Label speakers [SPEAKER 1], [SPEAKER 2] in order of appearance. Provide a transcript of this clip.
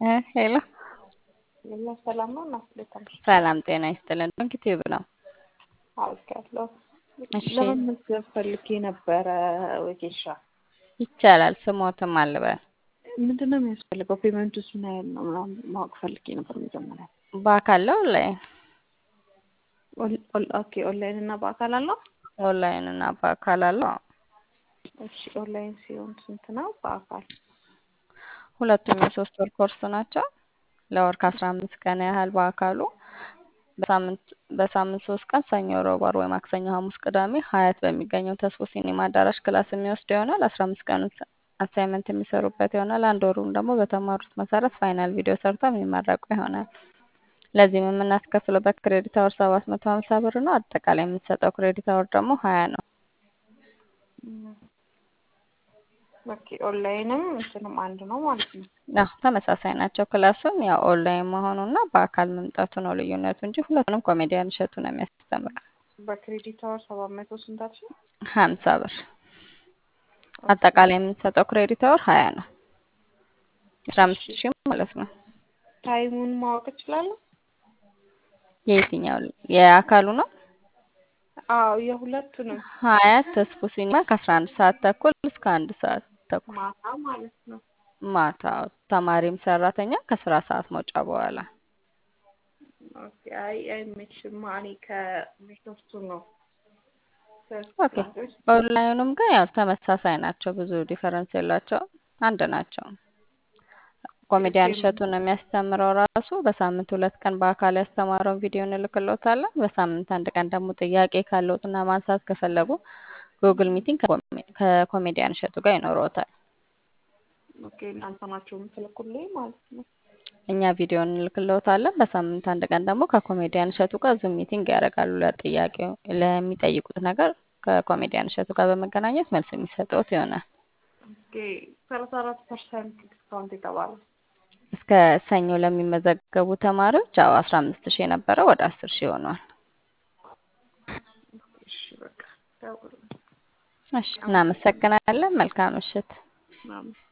[SPEAKER 1] እ ሄሎ
[SPEAKER 2] የለ ሰላም ነው። እናስለታለሽ
[SPEAKER 1] ሰላም ጤና ይስጥልን። ዩቲዩብ ነው።
[SPEAKER 2] አውቃለሁ።
[SPEAKER 1] እሺ
[SPEAKER 2] ለመመዝገብ ፈልጌ ነበረ ወጌሻ።
[SPEAKER 1] ይቻላል። ስሞትም አልበል
[SPEAKER 2] ምንድን ነው የሚያስፈልገው? ፔመንቱስ ምን ያህል ነው ምናምን ማወቅ ፈልጌ ነበር መጀመሪያ።
[SPEAKER 1] በአካል ነው ላይ
[SPEAKER 2] ኦን- ኦን- ኦኬ ኦንላይን እና በአካል አለው?
[SPEAKER 1] ኦንላይን እና በአካል አለው።
[SPEAKER 2] እሺ ኦንላይን ሲሆን ስንት ነው? በአካል
[SPEAKER 1] ሁለቱም የሶስት ወር ኮርስ ናቸው። ለወር ከአስራ አምስት ቀን ያህል በአካሉ በሳምንት በሳምንት ሶስት ቀን ሰኞ፣ ረቡዕ፣ ዓርብ ወይ ማክሰኞ፣ ሐሙስ፣ ቅዳሜ ሀያት በሚገኘው ተስፎ ሲኒማ አዳራሽ ክላስ የሚወስድ ይሆናል። አስራ አምስት ቀኑ አሳይመንት የሚሰሩበት ይሆናል። አንድ ወሩም ደግሞ በተማሩት መሰረት ፋይናል ቪዲዮ ሰርተው የሚመረቁ ይሆናል። ለዚህም የምናስከፍለው በክሬዲት አወር ሰባት መቶ ሀምሳ ብር ነው። አጠቃላይ የምንሰጠው ክሬዲት አወር ደግሞ ሀያ ነው።
[SPEAKER 2] እም፣ ኦኬ ኦንላይንም እንትንም አንድ ነው ማለት ነው።
[SPEAKER 1] አዎ ተመሳሳይ ናቸው። ክላሱም ያው ኦንላይን መሆኑና በአካል መምጣቱ ነው ልዩነቱ እንጂ ሁለቱንም ኮሜዲያን እሸቱ ነው የሚያስተምረው።
[SPEAKER 2] በክሬዲት አወር ሰባት መቶ ስንት አልሽኝ?
[SPEAKER 1] ሀምሳ ብር አጠቃላይ የምንሰጠው ክሬዲት አወር ሀያ ነው። አስራ አምስት
[SPEAKER 2] እሺ
[SPEAKER 1] ሺህ ማለት ነው።
[SPEAKER 2] ታይሙን ማወቅ እችላለሁ?
[SPEAKER 1] የየትኛው የአካሉ ነው?
[SPEAKER 2] አዎ የሁለቱንም
[SPEAKER 1] ሀያት ተስፎ ሲኒማ ከአስራ አንድ ሰዓት ተኩል እስከ አንድ ሰዓት ተኩል
[SPEAKER 2] ማታ ማለት ነው።
[SPEAKER 1] ማታ ተማሪም ሰራተኛ ከስራ ሰዓት መውጫ በኋላ
[SPEAKER 2] ኦኬ አይ አይመችም። እኔ ከቢሾፍቱ ነው
[SPEAKER 1] ኦኬ። ኦንላይኑም ግን ያው ተመሳሳይ ናቸው፣ ብዙ ዲፈረንስ የላቸውም፣ አንድ ናቸው። ኮሜዲያን እሸቱን ነው የሚያስተምረው ራሱ። በሳምንት ሁለት ቀን በአካል ያስተማረውን ቪዲዮ እንልክሎታለን። በሳምንት አንድ ቀን ደግሞ ጥያቄ ካለዎትና ማንሳት ከፈለጉ ጉግል ሚቲንግ ከኮሜ- ከኮሜዲያን እሸቱ ጋር ይኖረዎታል።
[SPEAKER 2] ኦኬ እናንተ ናቸው የምትልኩልኝ ማለት ነው።
[SPEAKER 1] እኛ ቪዲዮ እንልክሎታለን። በሳምንት አንድ ቀን ደግሞ ከኮሜዲያን እሸቱ ጋር ዙም ሚቲንግ ያደርጋሉ። ለጥያቄው ለሚጠይቁት ነገር ከኮሜዲያን እሸቱ ጋር በመገናኘት መልስ የሚሰጡት ይሆናል።
[SPEAKER 2] ኦኬ ሰላሳ አራት ፐርሰንት ዲስካውንት የተባለው
[SPEAKER 1] እስከ ሰኞ ለሚመዘገቡ ተማሪዎች አዎ አስራ አምስት ሺህ የነበረው ወደ አስር ሺህ ሆኗል።
[SPEAKER 2] እሺ በቃ ደውል
[SPEAKER 1] እሺ እናመሰግናለን። መልካም ምሽት።
[SPEAKER 2] ምናምን